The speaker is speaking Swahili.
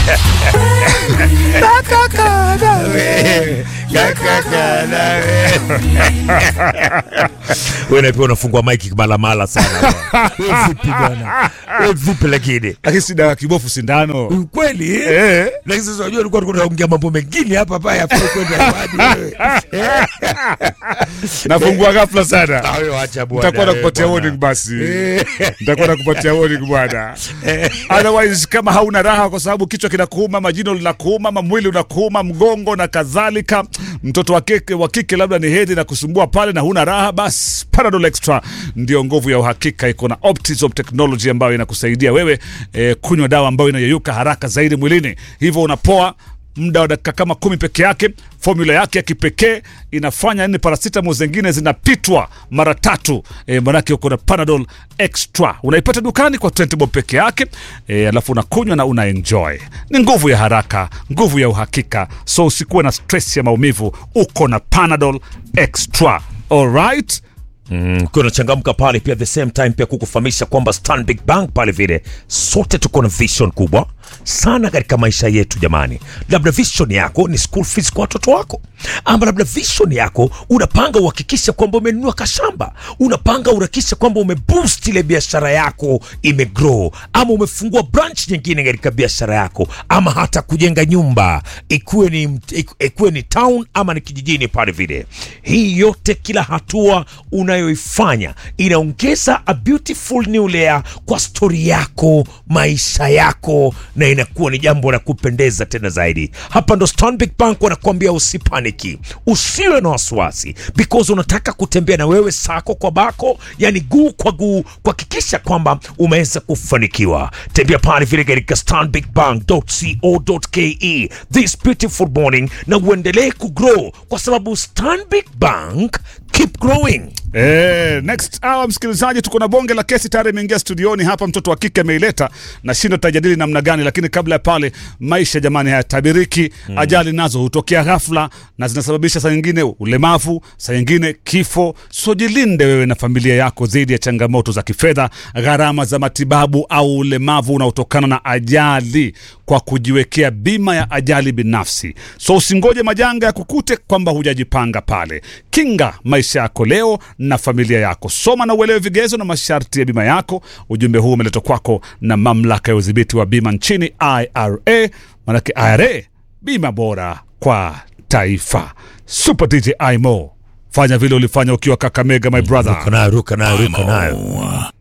wewe pia unafungua maiki malamala sana Wewe vipi bwana Wewe vipi lakini lakini si dawa kibofu sindano kweli Eh. lakini sasa unajua ulikuwa tunaongea mambo mengine hapa hapa ya kwenda hewani wewe nafungua ghafla sana Ah, wewe acha bwana nitakuwa wewe nakupatia bwana. warning basi nitakuwa nakupatia warning bwana otherwise kama hauna raha kwa sababu kichwa kinakuuma ama jino linakuuma ama mwili unakuuma mgongo na kadhalika mtoto wa kike wa kike labda ni hedhi na kusumbua pale na huna raha basi Panadol Extra ndio nguvu ya uhakika iko na Optizop technology ambayo inakusaidia wewe eh, kunywa dawa ambayo inayeyuka haraka zaidi mwilini hivyo unapoa muda wa dakika kama kumi peke yake. Formula yake ya kipekee inafanya nini paracetamol zingine zinapitwa mara tatu. E, manake uko na Panadol Extra unaipata dukani kwa 20 bob peke yake e, alafu unakunywa na una enjoy. Ni nguvu ya haraka, nguvu ya uhakika, so usikuwe na stress ya maumivu, uko na Panadol Extra. Alright? Mm, ukiwa unachangamka pale pia the same time pia kukufahamisha kwamba Stanbic Bank pale vile sote tuko na vision kubwa sana katika maisha yetu jamani. Labda vision yako ni school fees kwa watoto wako, ama labda vision yako unapanga uhakikishe kwamba umenunua kashamba, unapanga uhakikishe kwamba umeboost ile biashara yako imegrow, ama umefungua branch nyingine katika biashara yako, ama hata kujenga nyumba ikuwe ni, iku- ikuwe ni town ama ni kijijini pale vile. Hii yote kila hatua unayoifanya inaongeza a beautiful new layer kwa stori yako, maisha yako, na inakuwa ni jambo la kupendeza tena zaidi. Hapa ndo Stanbic Bank wanakuambia usipaniki, usiwe na wasiwasi, because unataka kutembea na wewe sako kwa bako, yani guu kwa guu, kuhakikisha kwamba umeweza kufanikiwa. Tembea pale vile katika stanbicbank.co.ke this beautiful morning, na uendelee kugrow kwa sababu Stanbic Bank keep growing. Eh, next hour msikilizaji, tuko na bonge la kesi tayari imeingia studioni hapa, mtoto wa kike ameileta na shindo, tutajadili namna gani, lakini kabla ya pale, maisha jamani hayatabiriki. Ajali nazo hutokea ghafla na zinasababisha saa nyingine ulemavu, saa nyingine kifo. So jilinde wewe na familia yako dhidi ya changamoto za kifedha, gharama za matibabu au ulemavu unaotokana na ajali kwa kujiwekea bima ya ajali binafsi. So usingoje majanga ya kukute kwamba hujajipanga pale. Kinga maisha yako leo na familia yako. Soma na uelewe vigezo na masharti ya bima yako. Ujumbe huu umeletwa kwako na mamlaka ya udhibiti wa bima nchini IRA. Manake IRA, bima bora kwa taifa. Super DJ Imo, fanya vile ulifanya ukiwa Kakamega, my brother. Ruka nayo, ruka nayo, ruka nayo.